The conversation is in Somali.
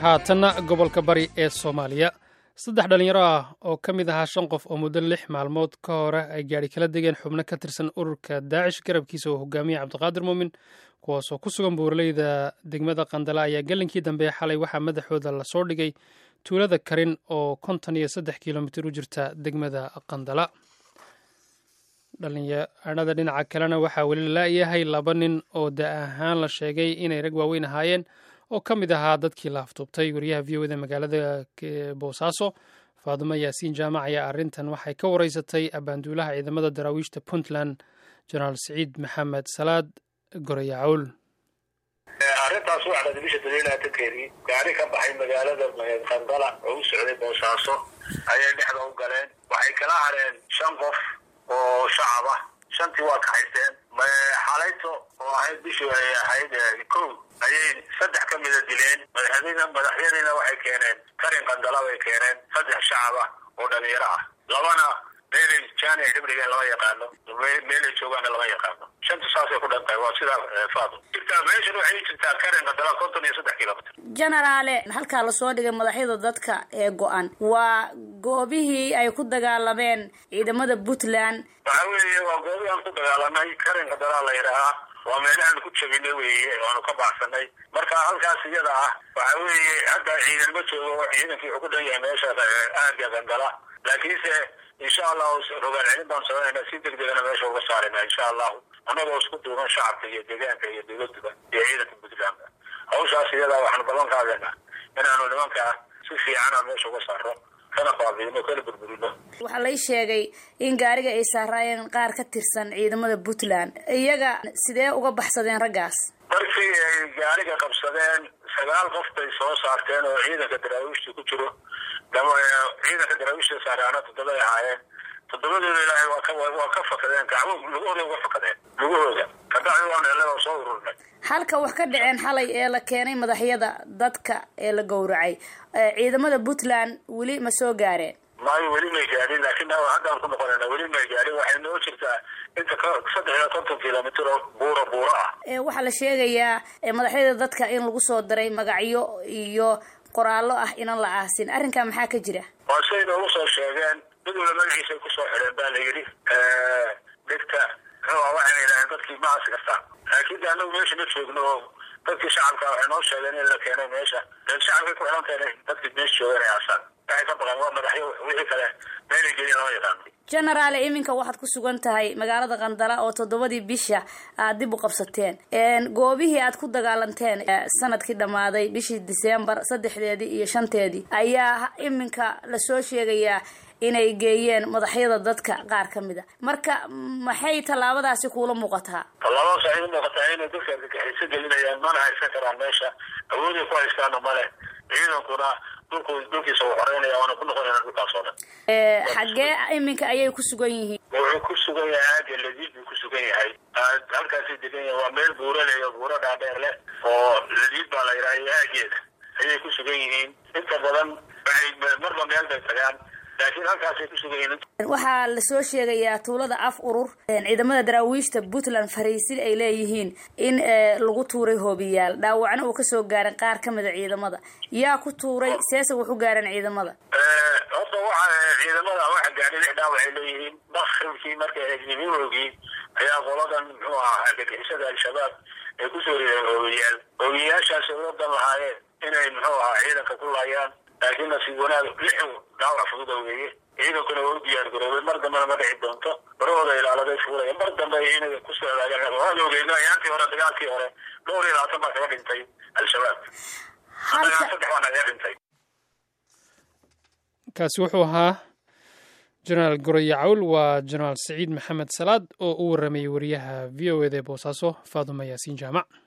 haatanna gobolka bari ee soomaaliya saddex dhallinyaro ah oo ka mid ahaa shan qof oo muddo lix maalmood ka hore ay gaadhi kala degeen xubno ka tirsan ururka daacish garabkiisa oo hogaamiya cabdiqaadir muumin kuwaasoo ku sugan buuraleyda degmada qandala ayaa gelinkii dambe xalay waxaa madaxooda lasoo dhigay tuulada karin oo konton iyo saddex kilomitir u jirta degmada qandala dhallinyarada dhinaca kalena waxaa weli lalayahay laba nin oo da ahaan la sheegay inay rag waaweyn ahaayeen oo ka mid ahaa dadkii la aftuubtay wariyaha v o da magaalada boosaaso faadumo yaasiin jaamac ayaa arrintan waxay ka wareysatay abaanduulaha ciidamada daraawiishta puntland jenaraal siciid maxamed salaad gorayacowl arrintaas waxaa dhada bisha daliilaatankeedii gaari ka baxay magaalada qandala oo u socday boosaaso ayay dhexda u galeen waxay kala hareen shan qof oo shacab ah shantii waa kaxaysteen xalayto oo ahayd bishii ay ahayd kow ayay saddex ka mida dileen madaxyadiina waxay keeneen karin qandala bay keeneen saddex shacab ah oo dhalinyaro ah labana meelay jaani ay dhibdhigeen lama yaqaano meelay joogaana lama yaqaano shanta saasay ku dhantahay waa sidaa faado jirtaa meeshan waxay jirtaa karin qandala konton iyo saddex kilomitr jenaraale halkaa lasoo dhigay madaxyada dadka ee go-an waa goobihii ay ku dagaalameen ciidamada puntland waxa weeye waa goobihii aan ku dagaalamay karin qandalaa la yidhaahaa waa meelahaan ku jabinay weeye oanu ka baxsanay marka halkaas iyada ah waxa weeye hadda ciidan ma joogo ciidankii wuxuu ku dhan yahay meesha aaga qandala laakiinse insha allahu rogaal celin baan sameynaa si deg degana meesha uga saarayna insha allahu annagoo isku duuban shacabka iyo deegaanka iyo dowladuba iyo ciidanka puntlandka hawshaas iyada waxaanu ballan qaadayna inaanu nimankaa si fiican aan meesha uga saaro kana baabiino kana burburino waxaa lay sheegay in gaariga ay saaraayeen qaar ka tirsan ciidamada puntland iyaga sidee uga baxsadeen raggaas markii ay gaariga qabsadeen sagaal qof bay soo saarteen oo ciidanka daraawiishta ku jiro ciidanka daraawiishta saaraana toddobay ahaayeen toddobadooda ilaahay waa ka waa ka fakadeen gacmo lugahooda uga fakadeen lugahooda kabacdi waan helay oo soo ururnay halka wax ka dhaceen xalay ee la keenay madaxyada dadka ee la gowracay ciidamada puntland weli ma soo gaareen maayo weli may gaadhin laakiin haddaan ku noqonayna weli may gaadhin waxay noo jirtaa inta saddex iyo konton kilomitr oo buuro buuro ah waxaa la sheegayaa madaxyada dadka in lagu soo diray magacyo iyo qoraallo ah inan la aasin arrinkaa maxaa ka jira waa siay noogu soo sheegeen mid wala magaciisay kusoo xidheen baa la yidhi dhegta muxuu waxayna yidhaaheen dadkii maas kasta laakiin de anagu meesha ma joogno oo dadkii shacabka waxay noo sheegeen in la keenay meesha dee shacabkay ku xidhan tahay dadkii meesha joogan ay aasaan waxay ka baqeen waa madaxyo wixii kale meelay gelin lama yaqaano genaraale iminka waxaad ku sugan tahay magaalada qandala oo toddobadii bisha aad dib u qabsateen goobihii aad ku dagaalanteen sanadkii dhammaaday bishii disembar saddexdeedii iyo shanteedii ayaa iminka lasoo sheegayaa inay geeyeen madaxyada dadka qaar ka mid a marka maxay tallaabadaasi kuula muuqataa tallaabadaas waxay u muuqataa inay dadka argagixiso gelinayaan mana haysan karaan meesha awooday ku haystaana male ciidankuna dhulku dhulkiisa uu xoreynaya waana ku noqonayna dhulkaas oo dhan xaggee iminka ayay ku sugan yihiin wuxuu ku sugan yahay aaga ladiid buu ku sugan yahay halkaasay degan yahay waa meel buuro leh oo buuro dhaadheer leh oo ladiid baa la yidhaha iyo aageeda ayay ku sugan yihiin inta badan waxay marba meel bay tagaan laakiin halkaasay ku sugan yihiin waxaa lasoo sheegayaa tuulada af urur ciidamada daraawiishta puntland fariisin ay leeyihiin in lagu tuuray hoobiyaal dhaawacna uu kasoo gaaray qaar ka mida ciidamada yaa ku tuuray seese wuxu gaareen ciidamada horta waxa ciidamada waxa gaadhay lix dhaawac ay leeyihiin bakribkii markay egnimihoogii ayaa qoladan muxuu ahaa argagixisada al-shabaab ay kusoo rideen hoobiyaal hoobiyaashaasi uga dan lahaayeen inay muxuu ahaa ciidanka ku laayaan laakiin nasiib wanaag lixu dhaawac fududa weeye ciidankuna waa u diyaar garoobay mar dambena ma dhici doonto barahooda ilaaladay fuulaya mar dambe inay ku socdaageen waan ogeynay ayaantii hore dagaalkii hore dhowr iyo labaatan baa kaga dhintay al-shabaab saddex baa nagaga dhintay kaasi wuxuu ahaa jenaraal gorayacawl waa jenaraal siciid maxamed salaad oo u waramayay wariyaha v o eda ee boosaaso faaduma yaasiin jaamac